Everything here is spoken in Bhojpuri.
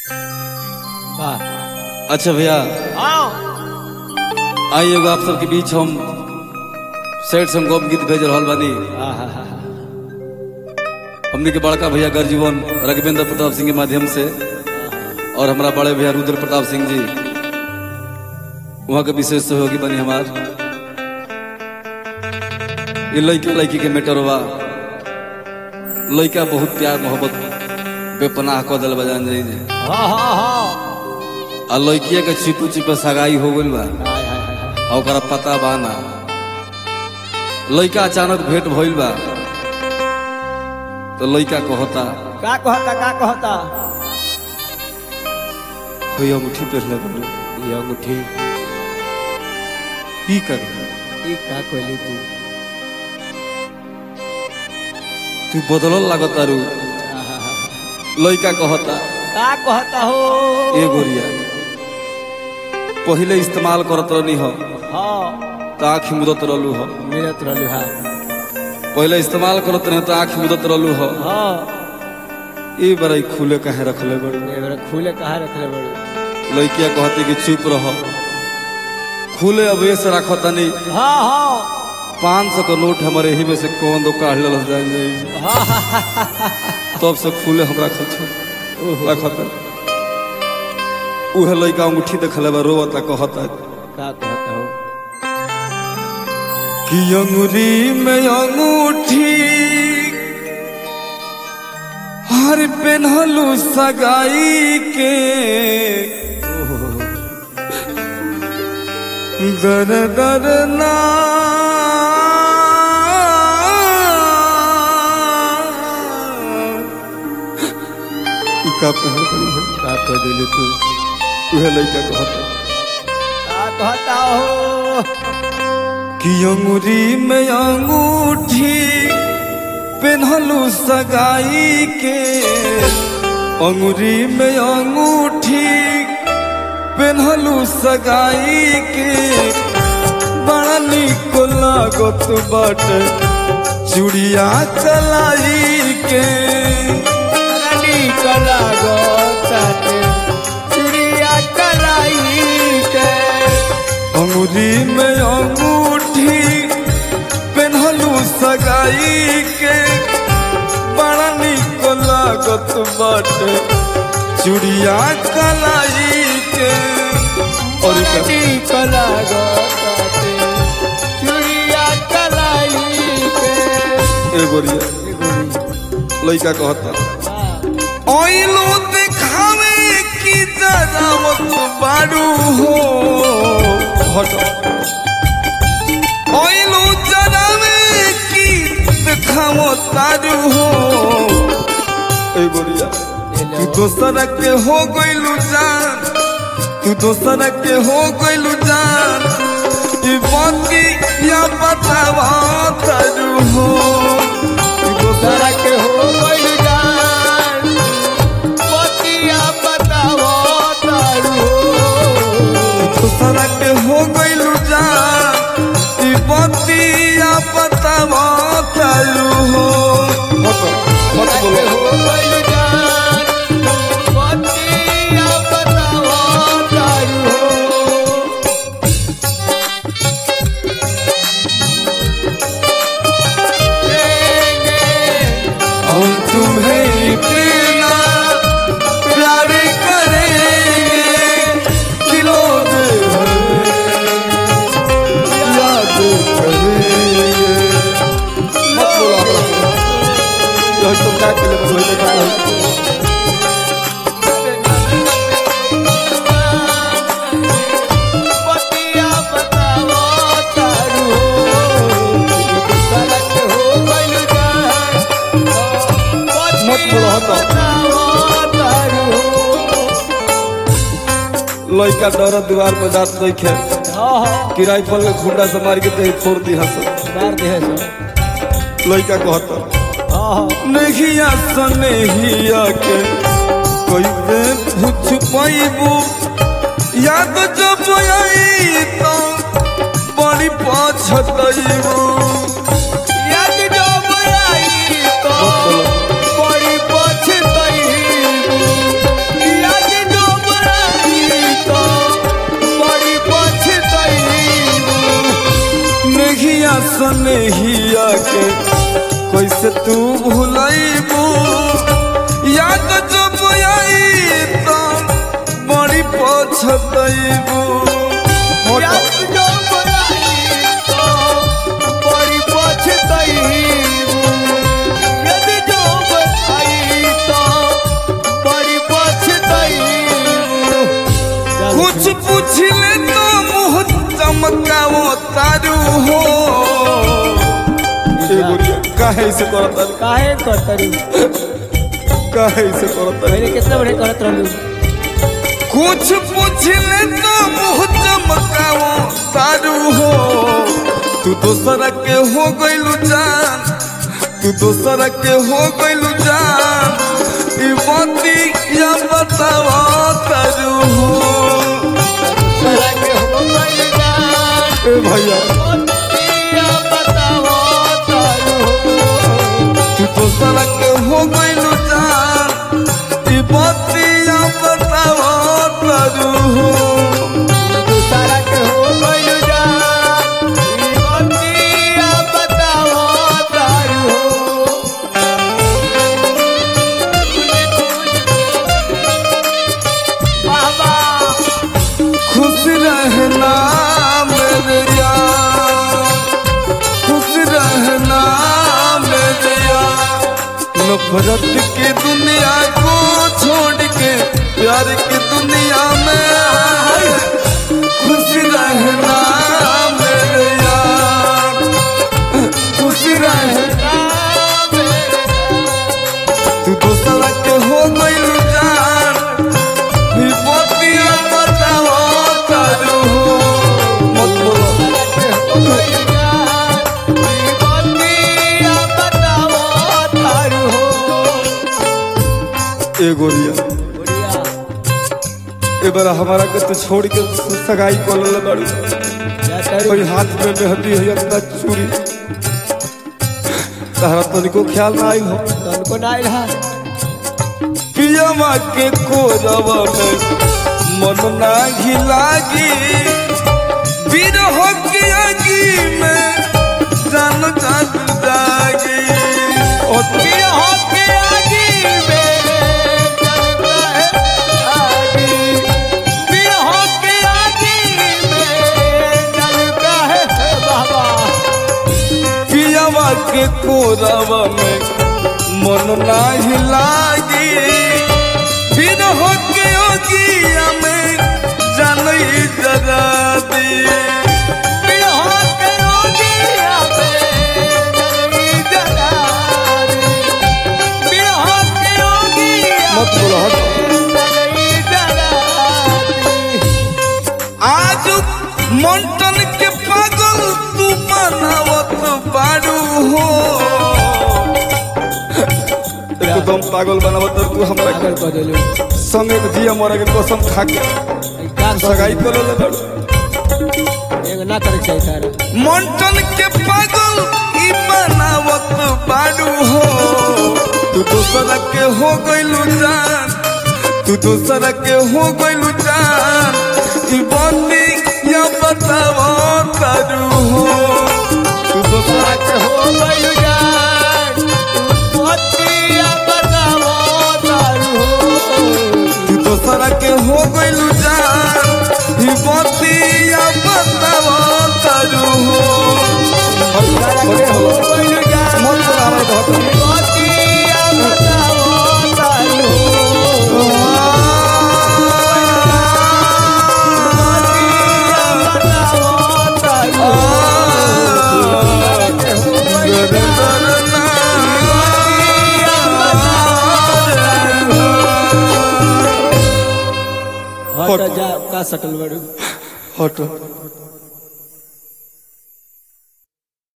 वाह अच्छा भैया आओ आई एगो आप सबके बीच हम सेठ संगोप गीत भेज रहल बानी आहा, हमने के बड़का भैया गर्जीवन रघवेंद्र प्रताप सिंह के माध्यम से और हमारा बड़े भैया रुद्र प्रताप सिंह जी वहाँ के विशेष सहयोगी बनी हमार ये लड़का लड़की के मेटर बा लड़का बहुत प्यार मोहब्बत बेपनाह कऽ दिल बजान जाई जे हाँ हाँ हाँ आ लड़किया के छिपू छिपे सगाई हो गइल बा हाय, हाय, हाय, हाय। आ ओकरा पता बा ना लड़का अचानक भेंट भइल बा तो लड़का कहता का कहता का कहता कोई अंगूठी पहनले बोलू ये अंगूठी की कर ई का कहली तू तू बदलल लागत तारू आहा, लड़का कहता का कहता हो ए गोरिया पहिले इस्तेमाल करत रहनी हो हाँ तो आँख मुदत रहलू हो मिलत रहलू हाँ पहिले इस्तेमाल करत रहे तो आँख मुदत रहलू हो हाँ ए बड़ाई खुले काहे रखले बड़ू ये बेरा खुले कहाँ रखले बड़ू लड़किया कहती कि चुप रहो खुले अवेश रखो तनी हाँ हाँ पाँच सौ का नोट हमारे यही में से कौन दो काढ़ लल जाएंगे हाँ हाँ, हाँ, हाँ, हाँ। तब से खुले हम रखल छो ओहो, रखत उहे लड़का अंगूठी देखले बा रोवता कहता का कहता हो कि अंगुरी में अंगूठी हर पेन्हलू सगाई के दर दर ना ई का पहल करी है का कह दिलू तू उहे लड़का कहता का कहता हो कि अंगुरी में अंगूठी पेन्हलू सगाई के अंगुरी में अंगूठी पेन्हलू सगाई के बड़ा निक लागत बाटे चूड़िया कलाई के रानी कला गोताते चुड़िया कलाई के अंगुरी में अंगूठी पेन्हलू सगाई के बड़ा निक लागत बाटे चूड़िया कलाई के और का- रानी कला गोताते चुड़िया कलाई के ए गोरिया लड़का कहता ओइलो दिखावे की जरावत बारू हो हट ओइलो जरावे की दिखावो तारू हो ए गोरिया तू दोसर के हो गइलू जान तू दोसर के हो गइलू जान ई बाकी या बतावा तारू हो तू दोसर सारा के हो गइल जान पतिया बतावो तारू दूसरा के हो गइलू जान ई बतिया बतावा तारू हो मत मत के बोलो हो गइल जान पतिया बतावो तारू हम तुम्हें इतना प्यार करेंगे दिलों में याद करेंगे मत बोलो यह तुम क्या के लिए बोलने का है पतिया बतावो तारू सारा के हो गइल जान मत बोलो हटो बतावो तारू लड़का डर दीवार पर जात देखे हाँ हाँ कि राइफल में खुंडा से मार के कहीं फोड़ दी हंस मार दे सो लड़का कहता हाँ हाँ नहीं सनहिया के कैसे पूछ पाइबू याद जब आई तो बड़ी पछतैबू याद जब आई तो बड़ी पछताई से तू भूलैबू याद जब आई तो बड़ी पछतैबू याद जो बनाई तो बड़ी पछताईबू याद जो बनाई तो बड़ी पछताईबू कुछ पूछ ले तो मुँह चमकाओ तारू हो काहे से करता काहे करतरू काहे से करता पहले कितना बड़े करत रहलू कुछ पूछ ले तो मुँह चमकाओ तारू हो तू दोसरा के हो गइलू जान तू दोसरा के हो गइलू जान ई बाती या बतावा तारू हो तरह के हो गइल जान ए भैया दिया बताओ तारू तू दोसरा के हो गइलू जान ई बाती या बतावा तारू हो दूसरा के हो गइल जान ई दिया बताओ तारू बाबा खुश रहना मेरे यार खुश रहना मेरे यार नफरत की दुनिया को छोड़ के प्यार की दुनिया में खुश रहना मेरे यार खुश रहना तू दूसरा के हो गइल जान विपत्तियां बताओ तारू हो मत बोलो ए गोरिया ए बार हमारा के तो छोड़ के सगाई को ले बाड़ू कोई हाथ में मेहंदी है अपना चूड़ी तहरा तनिको ख्याल ना आई हो पियमा के कोरवा में मन नाही लागी बिरह के आगी में जान जान जागी ओ पियमा के कोरवा में मन नाही लागी बिरह के आगी में जान जरा दी मत बोलो हट आज मंटन के पागल तू बनावत बारू हो एकदम पागल बनावत तू हमरा के संगे के जिया मरे के कसम खा के सगाई कर ले बारू ना करे चाहिए तारा मंटन के पागल ई बनावत बारू हो तू दूसरा के हो गइलू जान तू दूसरा के हो गइलू जान ई बंदी या बतावा करू हो तू दूसरा के हो गइल जान पतिया बतावो तारू तू दोसरा के हो गइलू जान ई बंदी या बतावा करू हो हो गइल जान मन से हमारे घर पतिया बतावो तारू पतिया बतावो तारू हट जा का सटल बड़ू हट